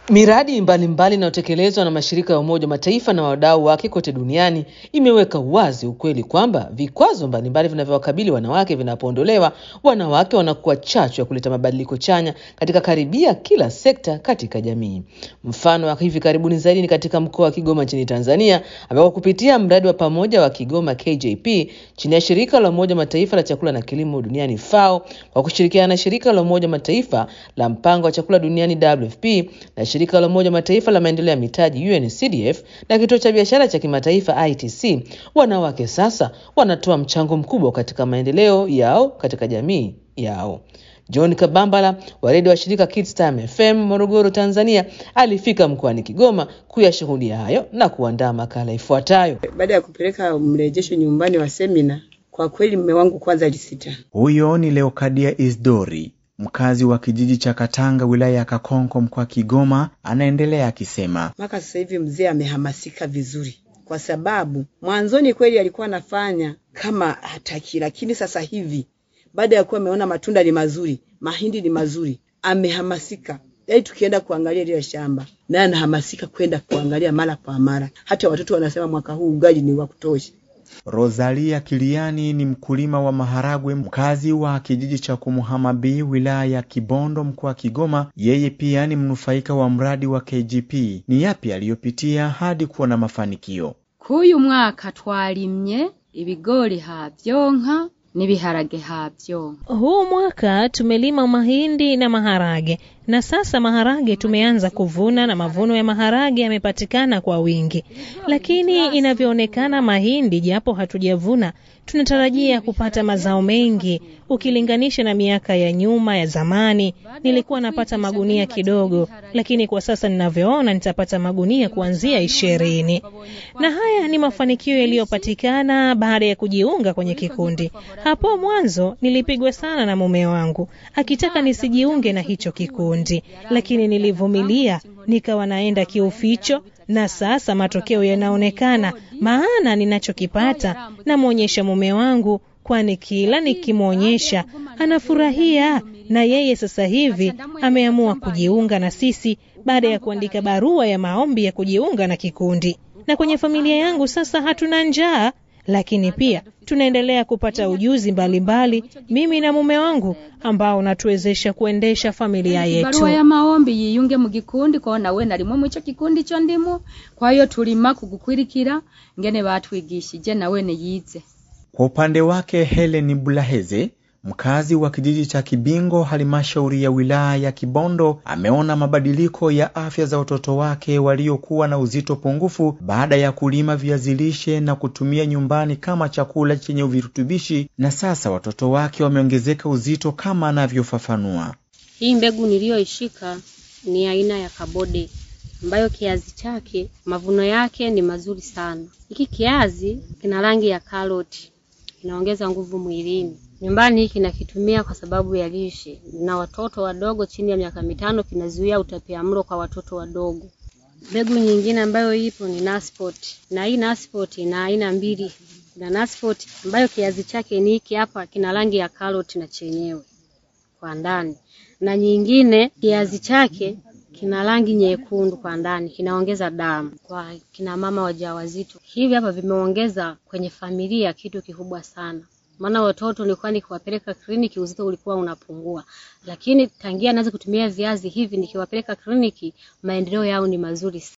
Miradi mbalimbali inayotekelezwa na mashirika ya Umoja wa Mataifa na wadau wake kote duniani imeweka wazi ukweli kwamba vikwazo mbalimbali vinavyowakabili wanawake vinapoondolewa, wanawake wanakuwa chachu ya kuleta mabadiliko chanya katika karibia kila sekta katika jamii. Mfano wa hivi karibuni zaidi ni katika mkoa wa Kigoma nchini Tanzania, ambako kupitia mradi wa pamoja wa Kigoma KJP chini ya shirika la Umoja wa Mataifa la chakula na kilimo duniani FAO kwa kushirikiana na shirika la Umoja wa Mataifa la mpango wa chakula duniani WFP na shirika la Umoja wa Mataifa la maendeleo ya mitaji UNCDF na kituo cha biashara cha kimataifa ITC, wanawake sasa wanatoa mchango mkubwa katika maendeleo yao katika jamii yao. John Kabambala wa redio wa shirika Kids Time FM Morogoro, Tanzania, alifika mkoani Kigoma kuyashuhudia hayo na kuandaa makala ifuatayo. Baada ya kupeleka mrejesho nyumbani wa semina, kwa kweli mume wangu kwanza alisita. Huyo ni Leokadia Isdori, mkazi wa kijiji cha Katanga wilaya ya Kakonko mkoa Kigoma, anaendelea akisema, mpaka sasa hivi mzee amehamasika vizuri, kwa sababu mwanzoni kweli alikuwa anafanya kama hataki, lakini sasa hivi baada ya kuwa ameona matunda ni mazuri, mahindi ni mazuri, amehamasika. Yaani tukienda kuangalia lile shamba, naye anahamasika kwenda kuangalia mara kwa mara. Hata watoto wanasema mwaka huu ugali ni wa kutosha. Rosalia Kiliani ni mkulima wa maharagwe mkazi wa kijiji cha Kumuhamabi wilaya ya Kibondo mkoa wa Kigoma. Yeye pia ni mnufaika wa mradi wa KGP. Ni yapi aliyopitia hadi kuwa na mafanikio? Kuyu mwaka twalimye ibigori havyonka n'ibiharage havyonka. Huu mwaka tumelima mahindi na maharage na sasa maharage tumeanza kuvuna na mavuno ya maharage yamepatikana kwa wingi, lakini inavyoonekana mahindi, japo hatujavuna, tunatarajia kupata mazao mengi ukilinganisha na miaka ya nyuma ya zamani. Nilikuwa napata magunia kidogo, lakini kwa sasa ninavyoona nitapata magunia kuanzia ishirini. Na haya ni mafanikio yaliyopatikana baada ya kujiunga kwenye kikundi. Hapo mwanzo nilipigwa sana na mume wangu akitaka nisijiunge na hicho kikundi, lakini nilivumilia, nikawa naenda kiuficho, na sasa matokeo yanaonekana, maana ninachokipata namwonyesha mume wangu kwani kila nikimwonyesha anafurahia, na yeye sasa hivi ameamua kujiunga na sisi baada ya kuandika barua ya maombi ya kujiunga na kikundi. Na kwenye familia yangu sasa hatuna njaa, lakini pia tunaendelea kupata ujuzi mbalimbali mbali, mimi na mume wangu ambao unatuwezesha kuendesha familia yetu. Barua ya maombi yiyunge mu gikundi ko nawe narimwe mu ico kikundi co ndimo kwa hiyo tulima kugukwirikira ngene batwigishije nawe yize Kwa upande wake Helen Bulaheze mkazi wa kijiji cha Kibingo halmashauri ya wilaya ya Kibondo ameona mabadiliko ya afya za watoto wake waliokuwa na uzito pungufu baada ya kulima viazi lishe na kutumia nyumbani kama chakula chenye virutubishi, na sasa watoto wake wameongezeka uzito kama anavyofafanua. Hii mbegu niliyoishika ni aina ya kabode ambayo kiazi chake mavuno yake ni mazuri sana. Hiki kiazi kina rangi ya karoti, kinaongeza nguvu mwilini nyumbani hiki nakitumia kwa sababu ya lishe na watoto wadogo chini ya miaka mitano, kinazuia utapiamlo kwa watoto wadogo. Mbegu nyingine ambayo ipo ni Naspot, na hii Naspot ina aina mbili. Kuna Naspot ambayo kiazi chake ni hiki hapa, kina rangi ya karoti na chenyewe kwa ndani, na nyingine kiazi chake kina rangi nyekundu kwa ndani, kinaongeza damu kwa kina mama wajawazito. Hivi hapa vimeongeza kwenye familia kitu kikubwa sana maana watoto nilikuwa nikiwapeleka kliniki uzito ulikuwa unapungua, lakini tangia naanza kutumia viazi hivi nikiwapeleka kliniki maendeleo yao ni mazuri.